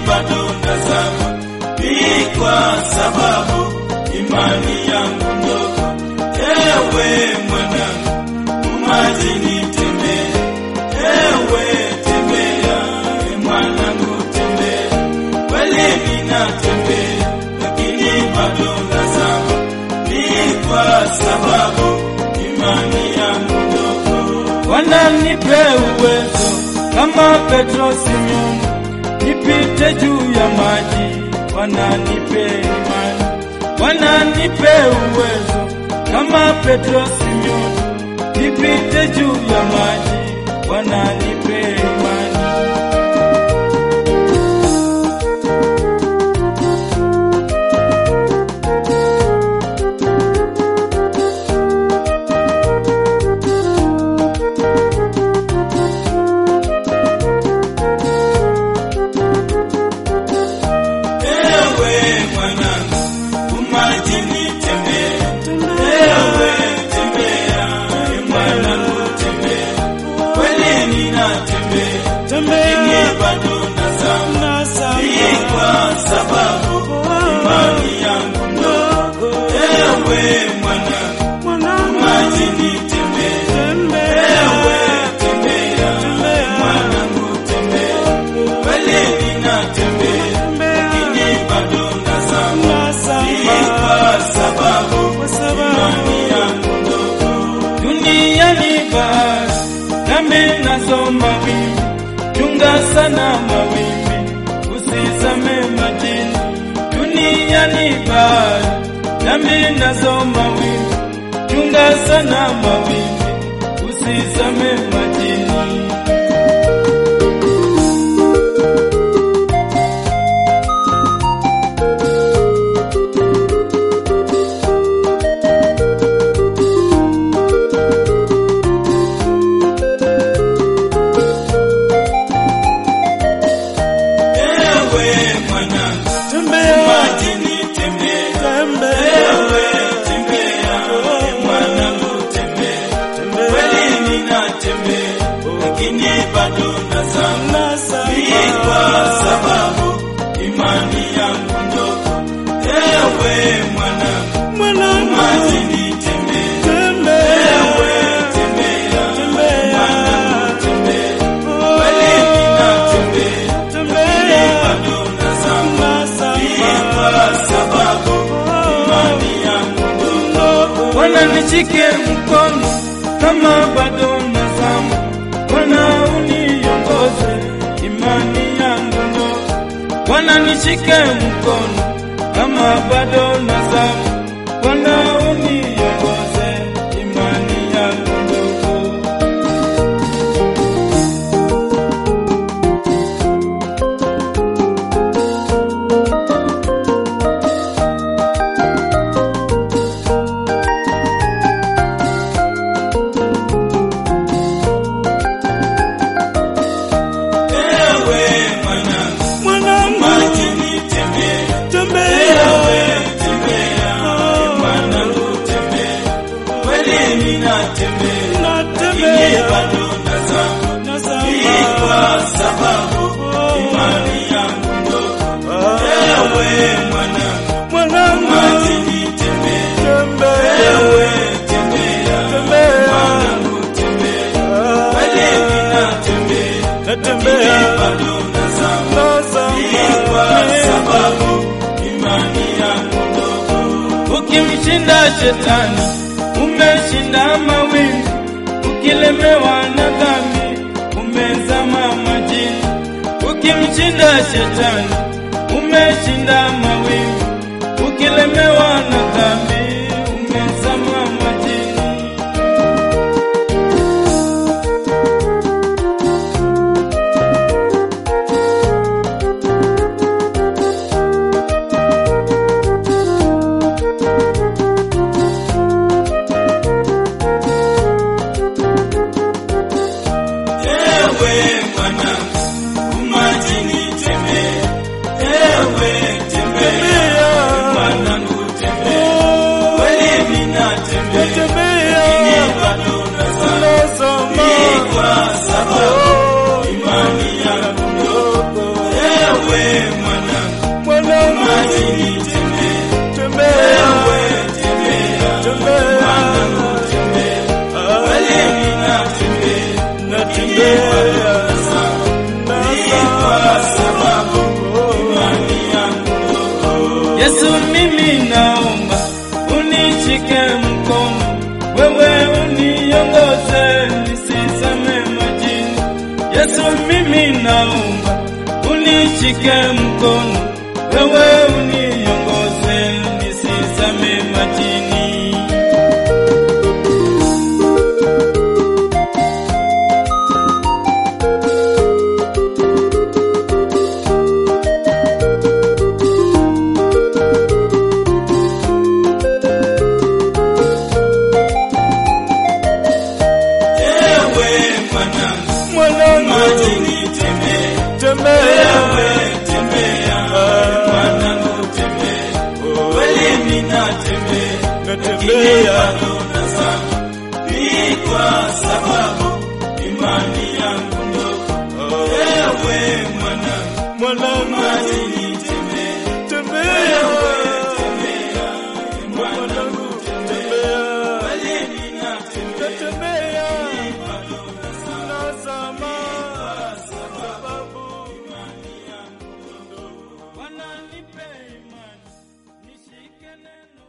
bado nazama, ni kwa sababu imani yangu ndogo. Ewe mwanangu, umajini tembea, ewe tembea, e mwanangu tembea, kweli ninatembea, lakini bado nazama, ni kwa sababu imani yangu ndogo. Bwana nipe uwezo kama Petro Simeoni, nipite juu ya maji. Bwana nipe imani, Bwana nipe uwezo kama Petro Simeoni, nipite juu ya maji. Bwana nipe imani. Ewe mwanangu, umajini tembea, ewe tembea, e mwanangu tembea, kweli ninatembea, lakini bado nazama, ni kwa sababu imani yangu ndogo. Ewe mwanangu, umajini tembea, ewe tembea, e mwanangu tembea, kweli ninatembea, lakini bado nazama, ni kwa sababu imani yangu ndogo. Duniani bahari, nami nazo mawimbi, chunga sana mawimbi, usizame majini. Duniani bahari, nami nazo mawimbi, chunga sana mawimbi, usizame majini. Ewe mwanangu, majini tembea, ewe tembea, e mwanangu tembea, kweli ninatembea, lakini bado nazama, ni kwa sababu imani yangu ndogo. Ewe mwanangu, majini tembea, ewe tembea, e mwanangu tembea, kweli ninatembea, lakini bado nazama, ni kwa sababu imani yangu ndogo. Bwana nishike mkono kama bado nazama, Bwana uniongoze imani yangu ndogo. Bwana nishike mkono kama bado nazama, Bwana uniongoze imani yangu ndogo. Ewe mwanangu, majini tembea, ewe tembea, e mwanangu tembea, kweli ninatembea, lakini bado nazama, ni kwa sababu imani yangu ndogo. Ewe mwanangu, majini tembea, ewe tembea, e mwanangu tembea, kweli ninatembea, lakini bado nazama, ni kwa sababu imani yangu ndogo. Ukimshinda shetani umeshinda mawimbi, ukilemewa na dhambi umezama majini. Ukimshinda shetani umeshinda mawimbi, ukilemewa na dhambi umezama majini. Ewe mwanangu, majini tembea, ewe tembea, mwanangu Yesu, mimi naomba unishike mkono, wewe uniongoze nisizame majini. Yesu, mimi naomba unishike mkono, wewe uniongoze nisizame majini. Ewe mwanangu, Mwanangu, majini tembea. tembea Ewe tembea, mwanangu tembea. Kweli ninatembea, lakini natembea bado nazama. Ni kwa sababu imani yangu ndogo. Ewe mwanangu, mwanangu, majini tembea. tembea Tembea, mwanangu tembea kweli ninatembea, natembea bado nazama. nazama sababu Bwana nipe imani nishike neno